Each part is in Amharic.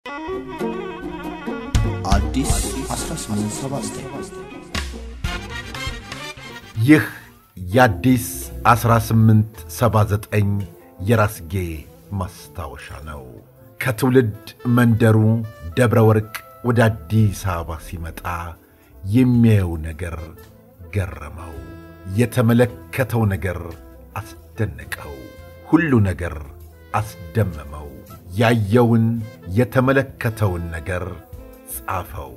አዲስ 1879 ይህ የአዲስ 1879 የራስጌ ማስታወሻ ነው። ከትውልድ መንደሩ ደብረ ወርቅ ወደ አዲስ አበባ ሲመጣ የሚያየው ነገር ገረመው። የተመለከተው ነገር አስደነቀው። ሁሉ ነገር አስደመመው። ያየውን የተመለከተውን ነገር ጻፈው።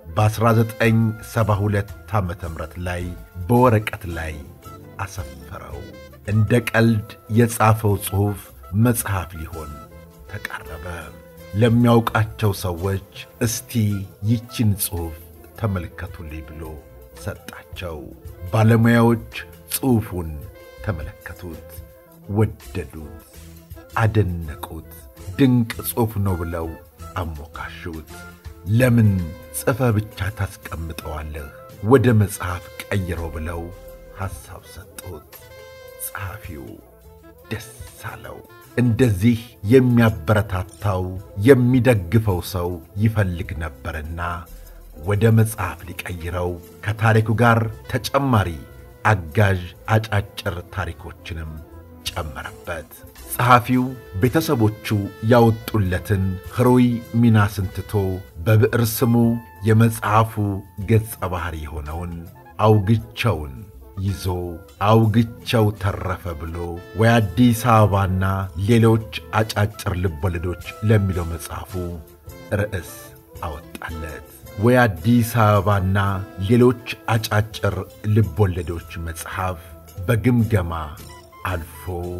በ1972 ዓ ም ላይ በወረቀት ላይ አሰፈረው። እንደ ቀልድ የጻፈው ጽሑፍ መጽሐፍ ሊሆን ተቃረበ። ለሚያውቃቸው ሰዎች እስቲ ይችን ጽሑፍ ተመልከቱልኝ ብሎ ሰጣቸው። ባለሙያዎች ጽሑፉን ተመለከቱት፣ ወደዱት፣ አደነቁት። ድንቅ ጽሑፍ ነው ብለው አሞካሹት። ለምን ጽፈህ ብቻ ታስቀምጠዋለህ? ወደ መጽሐፍ ቀይረው ብለው ሐሳብ ሰጡት። ጸሐፊው ደስ አለው። እንደዚህ የሚያበረታታው የሚደግፈው ሰው ይፈልግ ነበርና ወደ መጽሐፍ ሊቀይረው ከታሪኩ ጋር ተጨማሪ አጋዥ አጫጭር ታሪኮችንም ጨመረበት። ጸሐፊው ቤተሰቦቹ ያወጡለትን ሕሩይ ሚናስን ትቶ በብዕር ስሙ የመጽሐፉ ገጸ ባሕሪ የሆነውን አውግቸውን ይዞ አውግቸው ተረፈ ብሎ ወይ አዲስ አበባና ሌሎች አጫጭር ልቦለዶች ለሚለው መጽሐፉ ርዕስ አወጣለት። ወይ አዲስ አበባና ሌሎች አጫጭር ልቦለዶች መጽሐፍ በግምገማ አልፎ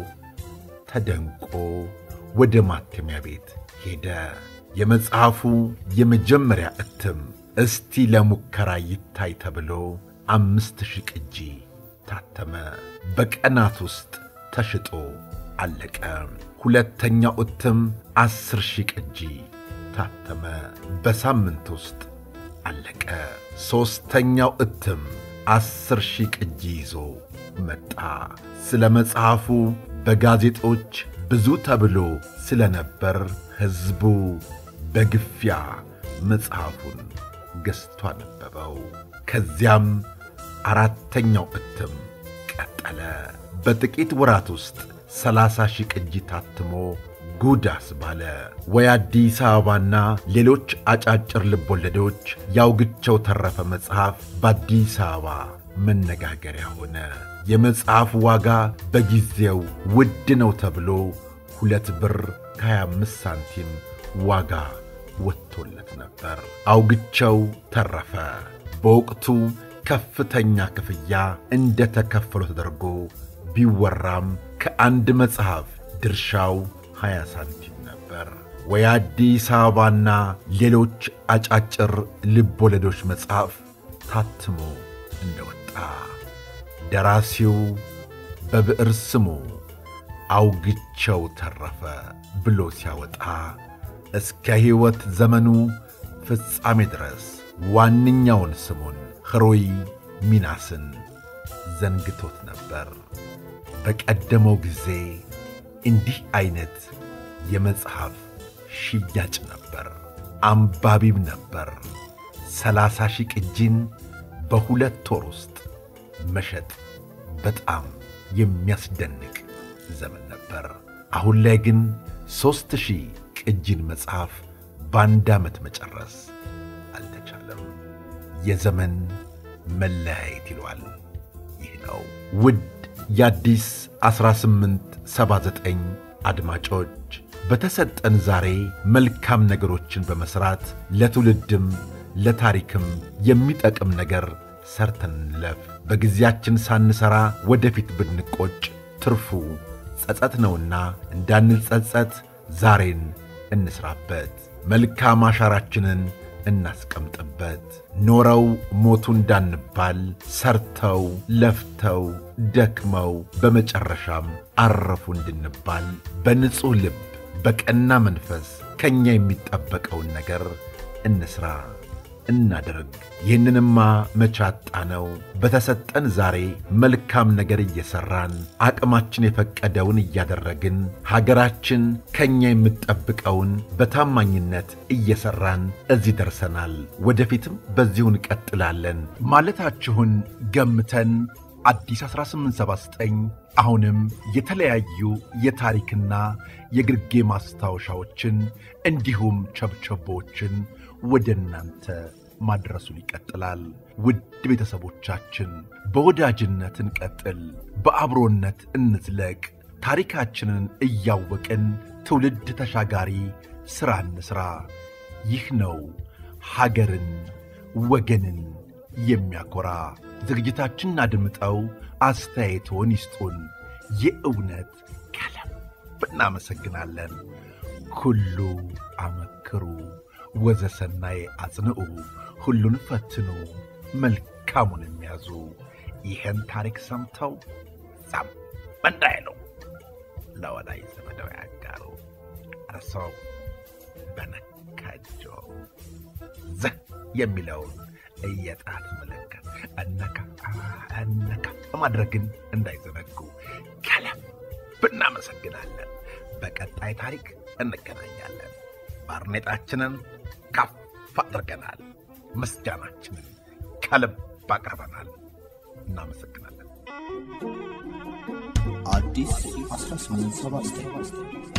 ተደንቆ ወደ ማተሚያ ቤት ሄደ። የመጽሐፉ የመጀመሪያ እትም እስቲ ለሙከራ ይታይ ተብሎ አምስት ሺህ ቅጂ ታተመ። በቀናት ውስጥ ተሽጦ አለቀ። ሁለተኛው እትም ዐሥር ሺህ ቅጂ ታተመ። በሳምንት ውስጥ አለቀ። ሦስተኛው እትም ዐሥር ሺህ ቅጂ ይዞ መጣ። ስለ መጽሐፉ በጋዜጦች ብዙ ተብሎ ስለ ነበር ሕዝቡ በግፊያ መጽሐፉን ገዝቶ አነበበው። ከዚያም አራተኛው እትም ቀጠለ። በጥቂት ወራት ውስጥ ሰላሳ ሺህ ቅጂ ታትሞ ጉድ አስባለ። ወይ አዲስ አበባና ሌሎች አጫጭር ልቦለዶች ያውግቸው ተረፈ መጽሐፍ በአዲስ አበባ መነጋገሪያ ሆነ። የመጽሐፉ ዋጋ በጊዜው ውድ ነው ተብሎ ሁለት ብር ከ25 ሳንቲም ዋጋ ወጥቶለት ነበር። አውግቸው ተረፈ በወቅቱ ከፍተኛ ክፍያ እንደ ተከፈለው ተደርጎ ቢወራም ከአንድ መጽሐፍ ድርሻው 20 ሳንቲም ነበር። ወይ አዲስ አበባና ሌሎች አጫጭር ልቦለዶች መጽሐፍ ታትሞ እንደወጣ ደራሲው በብዕር ስሙ አውግቸው ተረፈ ብሎ ሲያወጣ እስከ ሕይወት ዘመኑ ፍጻሜ ድረስ ዋነኛውን ስሙን ሕሩይ ሚናስን ዘንግቶት ነበር። በቀደመው ጊዜ እንዲህ ዐይነት የመጽሐፍ ሽያጭ ነበር፣ አንባቢም ነበር። ሰላሳ ሺህ ቅጂን በሁለት ወር ውስጥ መሸጥ በጣም የሚያስደንቅ ዘመን ነበር። አሁን ላይ ግን ሦስት ሺህ ቅጂን መጽሐፍ በአንድ ዓመት መጨረስ አልተቻለም። የዘመን መለያየት ይሏል። ይህ ነው። ውድ የአዲስ 1879 አድማጮች በተሰጠን ዛሬ መልካም ነገሮችን በመሥራት ለትውልድም ለታሪክም የሚጠቅም ነገር ሰርተን እንለፍ። በጊዜያችን ሳንሠራ ወደፊት ብንቆጭ ትርፉ ጸጸት ነውና እንዳንጸጸት ዛሬን እንስራበት። መልካም አሻራችንን እናስቀምጥበት። ኖረው ሞቱ እንዳንባል ሰርተው ለፍተው ደክመው በመጨረሻም አረፉ እንድንባል በንጹሕ ልብ በቀና መንፈስ ከእኛ የሚጠበቀውን ነገር እንስራ። እናደርግ። ይህንንማ መቻጣ ነው። በተሰጠን ዛሬ መልካም ነገር እየሠራን አቅማችን የፈቀደውን እያደረግን ሀገራችን ከእኛ የምትጠብቀውን በታማኝነት እየሠራን እዚህ ደርሰናል። ወደፊትም በዚሁ እንቀጥላለን ማለታችሁን ገምተን አዲስ 1879 አሁንም የተለያዩ የታሪክና የግርጌ ማስታወሻዎችን እንዲሁም ቸብቸቦችን ወደ እናንተ ማድረሱን ይቀጥላል። ውድ ቤተሰቦቻችን በወዳጅነት እንቀጥል፣ በአብሮነት እንዝለቅ። ታሪካችንን እያወቅን ትውልድ ተሻጋሪ ሥራ እንሥራ። ይህ ነው ሀገርን ወገንን የሚያኮራ። ዝግጅታችንን አድምጠው አስተያየቶን ይስጡን። የእውነት ከልብ እናመሰግናለን። ኩሉ አመክሩ ወዘሰናይ አጽንዑ፣ ሁሉን ፈትኑ መልካሙን የሚያዙ ይህን ታሪክ ሰምተው ዛም እንዳይሉ ለወዳጅ ዘመደው ያጋሩ። እርሰው በነካጆ ዘህ የሚለውን የጣት ምልክት እነካ እነካ ማድረግን እንዳይዘነጉ ከልብ እናመሰግናለን። በቀጣይ ታሪክ እንገናኛለን። ባርኔጣችንን ከፍ አድርገናል። ምስጋናችንን ከልብ አቅርበናል። እናመሰግናለን። አዲስ 1879